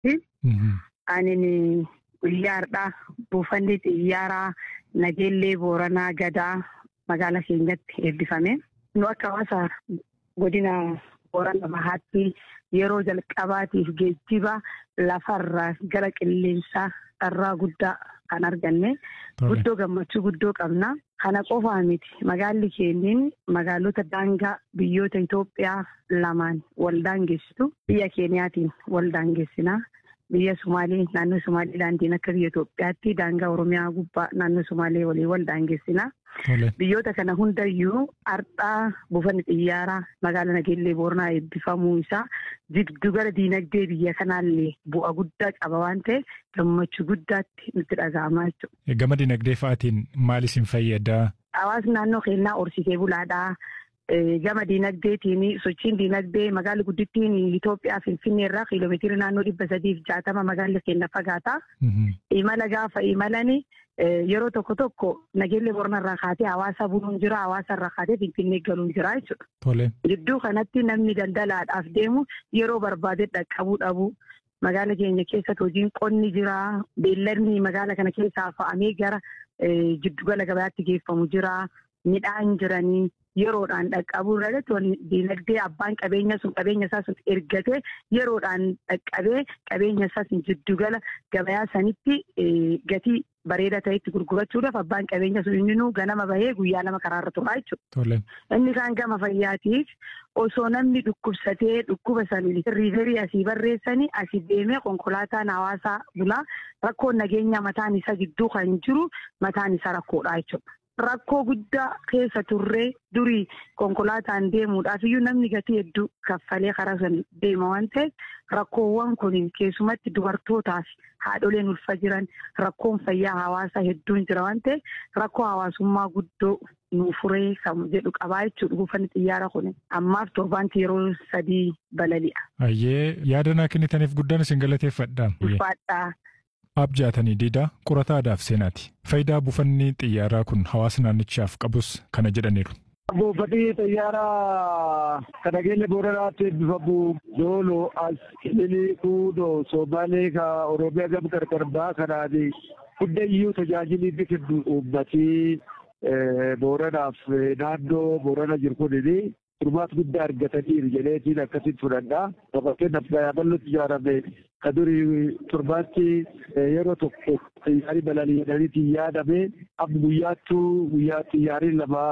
irratti ani guyyaadhaa buufanni xiyyaaraa nageellee booranaa gadaa magaala keenyatti eebbifame. Nu akka hawaasa godina boorana bahaatti yeroo jalqabaatiif geejjiba lafarraa gara qilleensaa carraa guddaa kan arganne guddoo gammachuu guddoo qabna. Kana qofaa miti magaalli keenyin magaalota daangaa biyyoota Itoophiyaa lamaan wal daangeessitu biyya Keeniyaatiin wal daangeessinaa. Biyya Sumaalee naannoo Sumaaleelaandiin akka biyya Itoophiyaatti daangaa Oromiyaa gubbaa naannoo Sumaalee waliin wal daangeessinaa. Biyyoota kana hundayyuu ardhaa buufanni xiyyaaraa magaala Nageellee Booranaa eebbifamuu isaa giddugala diinagdee biyya kanaallee bu'a guddaa qaba waan ta'eef gammachuu guddaatti nutti dhaga'amaa jechuudha. Gama diinagdee fa'aatiin maal isin fayyada? Hawaasni naannoo keenyaa horsiisee bulaadhaa. Gama diinagdeetiin sochiin diinagdee magaalli guddittiin Itoophiyaa Finfinnee irraa kiiloomeetirii naannoo dhibba sadiif jaatama magaalli keenya fagaata. Imala gaafa imalani yeroo tokko tokko nageellee Booranaa irraa kaatee hawaasa buluun jira hawaasa irraa kaatee Finfinnee galuun jira jechuudha. Gidduu kanatti namni daldalaadhaaf deemu yeroo barbaade dhaqqabuu dhabu. Magaala keenya keessatti hojiin qonni jira. Beelladni magaala kana keessaa fa'amee gara giddugala gabaatti geeffamu jira. Midhaan jiranii yeroodhaan dhaqqabuu irratti diinagdee abbaan qabeenya sun qabeenya isaa sun ergatee yeroodhaan dhaqqabee qabeenya isaa sun jiddugala gabayaa sanitti gatii bareeda ta'etti gurgurachuudhaaf abbaan qabeenya sun inni ganama bahee guyyaa lama karaarra turaa jechuudha. Inni kaan gama fayyaatiif osoo namni dhukkubsatee dhukkuba sanii riiverii asii barreessanii asii deemee konkolaataan hawaasaa bulaa rakkoon nageenya mataan isaa gidduu kan jiru mataan isaa rakkoodha jechuudha. Rakkoo guddaa keessa turree durii konkolaataan deemuudhaaf iyyuu namni gatii hedduu kaffalee karaa sana deema waan ta'eef rakkoowwan kun keessumatti dubartootaaf haadholeen ulfa jiran rakkoon fayyaa hawaasaa hedduun jira waan ta'eef rakkoo hawaasummaa guddoo nu furee kan jedhu qabaa jechuudha buufanni xiyyaara kun ammaaf torbaanti yeroo sadii balali'a. Ayyee yaada naa kennitaniif guddaan isin galateeffadha. Ulfaadhaa. Abjaatanii diidaa qorata aadaaf seenaati. Faayidaa buufanni xiyyaaraa kun hawaasa naannichaaf qabus kana jedhaniiru. Buufanni xiyyaaraa kan nageenya booranaatti eebbifamu dooloo as ililii kuudoo soomaalee ka oromiyaa gama qarqar baa kanaan hundayyuu tajaajilli inni kennu uummatii booranaaf naannoo boorana jiru kunini furmaata guddaa argataniiru jedheetiin akkasitti fudhadha. Fakkeenyaaf bal'ootti ijaarame ka durii torbaatti yeroo tokko xiyyaarri balali'anii yaadame amma guyyaattuu guyyaa xiyyaarri lama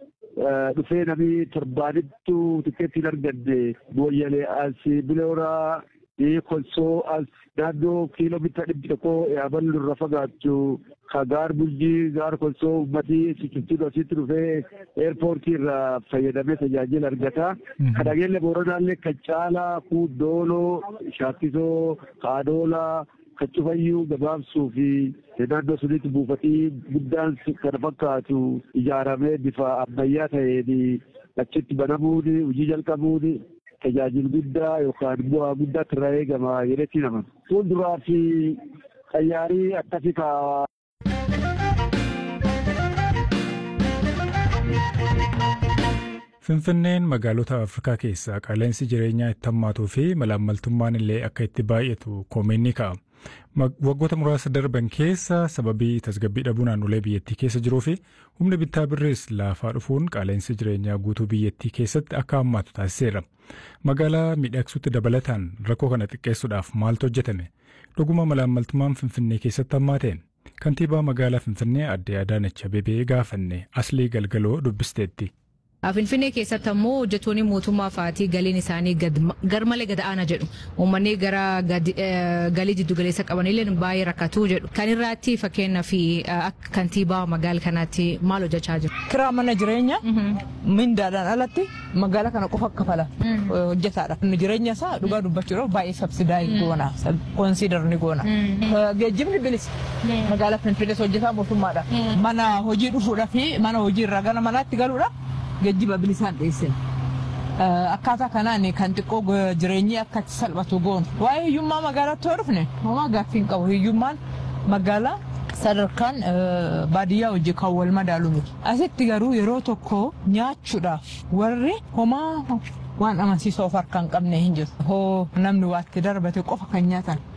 dhufee namni torbaanittu tikeettiin arganne booyyalee as bilooraa kolsoo as naannoo kiiloomeetira dhibbi tokko yaaballu irra fagaattu ka gaar bulchii gaar kolsoo uummatii sichiftuu asitti dhufee eerpoortii irraa fayyadamee tajaajila argata. Ka nageenya booranaallee kan caalaa kuudooloo shaakkisoo kaadoolaa kan cufayyuu gabaabsuu fi naannoo sunitti buufatii guddaan kana fakkaatu ijaaramee bifa ammayyaa ta'een achitti banamuun hojii jalqabuun tajaajila guddaa yookaan bu'aa guddaatti irraa eegama jedhetti nama. Fuulduraa fi xayyaarii akkasii kaa'aa. Finfinneen magaalota Afrikaa keessaa qaala'insi jireenyaa itti hammaatuu fi malaammaltummaan illee akka itti baay'atu koomeen ni ka'a. Waggoota muraasa darban keessa sababii tasgabbii dhabuu naannolee biyyattii keessa jiruu fi humni bittaa birrees laafaa dhufuun qaala'insi jireenyaa guutuu biyyattii keessatti akka hammaatu taasiseera. Magaalaa miidhagsuutti dabalataan rakkoo kana xiqqeessuudhaaf maaltu hojjetame? Dhuguma malaammaltummaan Finfinnee keessatti hammaateen? Kantiibaa magaalaa Finfinnee Aadde Adaanach Abeebee gaafanne Aslii Galgaloo dubbisteetti. Finfinnee keessatti ammoo hojjettoonni mootummaa fa'aatii galiin isaanii garmalee gad aanaa jedhu. Uummanni gara galii jiddu galeessa qabanillee baay'ee rakkatu jedhu. Kan irraatti fakkeenyaaf akka kantiibaa magaala kanaatti maal hojjechaa jiru? Kiraa mana jireenyaa mindaadhaan alatti magaala kana qofa kafala hojjetaadha. Jireenya isaa dhugaa dubbachuudhaaf baay'ee sabsidaayii goona. Konsiidar ni goona. Geejjibni bilisa. Magaala Finfinnees hojjetaa mootummaadha. Mana hojii dhufuudhaa fi mana hojii irraa gara manaatti galuudha. geejjiba bilisaan dhiyeessin. Akkaataa kanaan kan xiqqoo jireenyi akka salphatu goonu. Waa'ee hiyyummaa magaalaatti yoo dhufne homaa gaaffii hin qabu. Hiyyummaan magaalaa sadarkaan baadiyyaa hojii kan wal madaalu miti. Asitti garuu yeroo tokko nyaachuudhaaf warri homaa waan amansiisoo of harkaa hin qabne hin jiru. Hoo namni waatti darbate qofa kan nyaatan